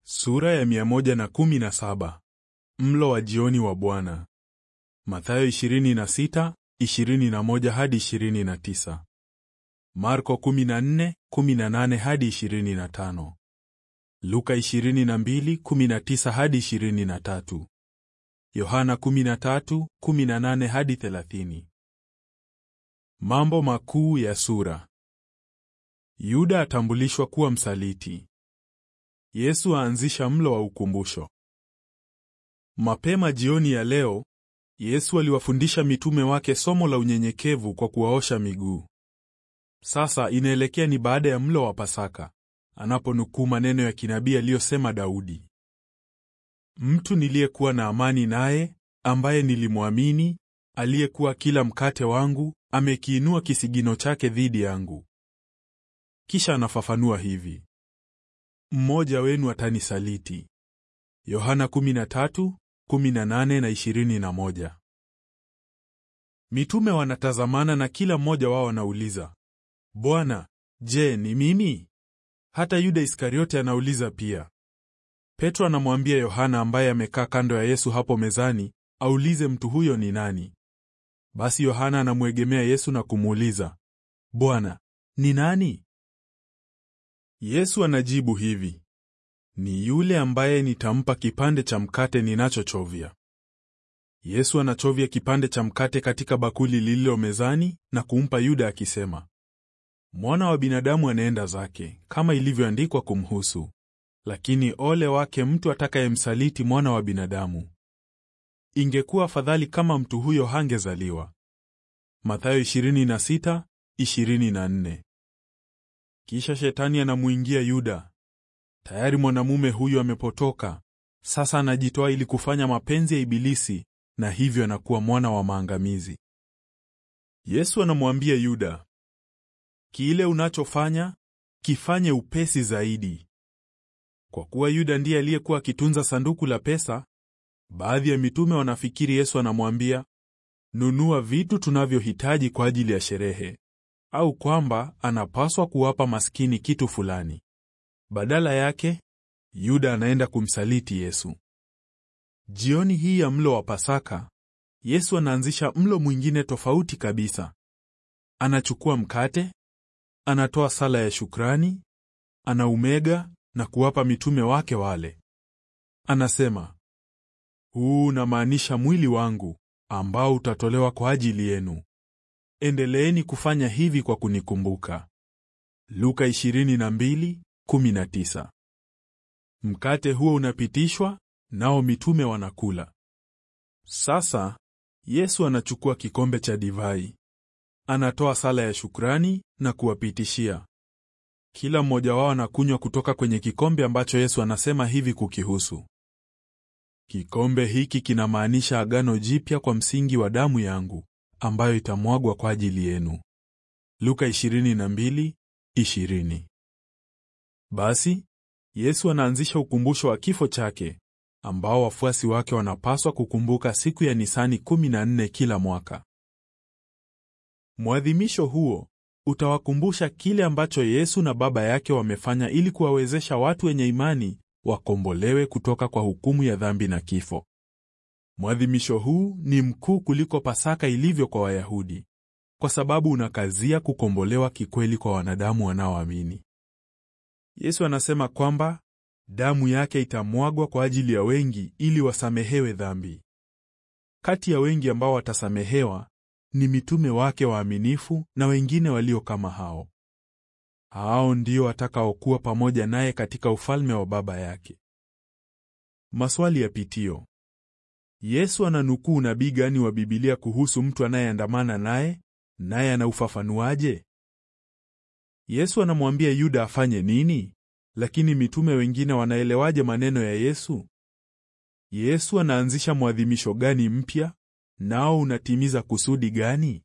Sura ya 117. Mlo wa jioni wa Bwana. Mathayo 26, 21 hadi 29. Marko 14, 18 hadi 25. Luka 22, 19 hadi 23. Yohana 13, 18 hadi 30. Mambo makuu ya sura. Yuda atambulishwa kuwa msaliti. Yesu aanzisha mlo wa ukumbusho. Mapema jioni ya leo, Yesu aliwafundisha mitume wake somo la unyenyekevu kwa kuwaosha miguu. Sasa inaelekea ni baada ya mlo wa Pasaka, anaponukuu maneno ya kinabii aliyosema Daudi. Mtu niliyekuwa na amani naye, ambaye nilimwamini, aliyekuwa kila mkate wangu, amekiinua kisigino chake dhidi yangu. Kisha anafafanua hivi: mmoja wenu atanisaliti. Yohana 13, 18 na 21. Mitume wanatazamana na kila mmoja wao anauliza, Bwana, je, ni mimi? Hata Yuda Iskariote anauliza pia. Petro anamwambia Yohana ambaye amekaa kando ya Yesu hapo mezani, aulize mtu huyo ni nani. Basi Yohana anamwegemea Yesu na kumuuliza, Bwana, ni nani? Yesu anajibu hivi, ni yule ambaye nitampa kipande cha mkate ninachochovya. Yesu anachovya kipande cha mkate katika bakuli lililo mezani na kumpa Yuda akisema, Mwana wa binadamu anaenda zake kama ilivyoandikwa kumhusu, lakini ole wake mtu atakayemsaliti mwana wa binadamu. Ingekuwa afadhali kama mtu huyo hangezaliwa. Mathayo 26:24. Kisha shetani anamuingia Yuda. Tayari mwanamume huyu amepotoka, sasa anajitoa ili kufanya mapenzi ya Ibilisi, na hivyo anakuwa mwana wa maangamizi. Yesu anamwambia Yuda, kile unachofanya kifanye upesi zaidi. Kwa kuwa Yuda ndiye aliyekuwa akitunza sanduku la pesa, baadhi ya mitume wanafikiri Yesu anamwambia nunua vitu tunavyohitaji kwa ajili ya sherehe au kwamba anapaswa kuwapa maskini kitu fulani. Badala yake, Yuda anaenda kumsaliti Yesu. Jioni hii ya mlo wa Pasaka, Yesu anaanzisha mlo mwingine tofauti kabisa. Anachukua mkate, anatoa sala ya shukrani, anaumega na kuwapa mitume wake wale. Anasema, huu unamaanisha mwili wangu ambao utatolewa kwa ajili yenu. Endeleeni kufanya hivi kwa kunikumbuka. Luka 22:19. Mkate huo unapitishwa, nao mitume wanakula. Sasa Yesu anachukua kikombe cha divai, anatoa sala ya shukrani na kuwapitishia. Kila mmoja wao anakunywa kutoka kwenye kikombe ambacho Yesu anasema hivi kukihusu: kikombe hiki kinamaanisha agano jipya kwa msingi wa damu yangu ambayo itamwagwa kwa ajili yenu. Luka 22:20. Basi Yesu anaanzisha ukumbusho wa kifo chake ambao wafuasi wake wanapaswa kukumbuka siku ya Nisani 14 kila mwaka. Mwadhimisho huo utawakumbusha kile ambacho Yesu na Baba yake wamefanya ili kuwawezesha watu wenye imani wakombolewe kutoka kwa hukumu ya dhambi na kifo. Mwadhimisho huu ni mkuu kuliko Pasaka ilivyo kwa Wayahudi, kwa sababu unakazia kukombolewa kikweli kwa wanadamu wanaoamini. Yesu anasema kwamba damu yake itamwagwa kwa ajili ya wengi ili wasamehewe dhambi. Kati ya wengi ambao watasamehewa ni mitume wake waaminifu na wengine walio kama hao. Hao ndio watakaokuwa pamoja naye katika ufalme wa Baba yake. Maswali ya pitio. Yesu ananukuu nabii gani wa Biblia kuhusu mtu anayeandamana naye, naye anaufafanuaje? Yesu anamwambia Yuda afanye nini, lakini mitume wengine wanaelewaje maneno ya Yesu? Yesu anaanzisha mwadhimisho gani mpya, nao unatimiza kusudi gani?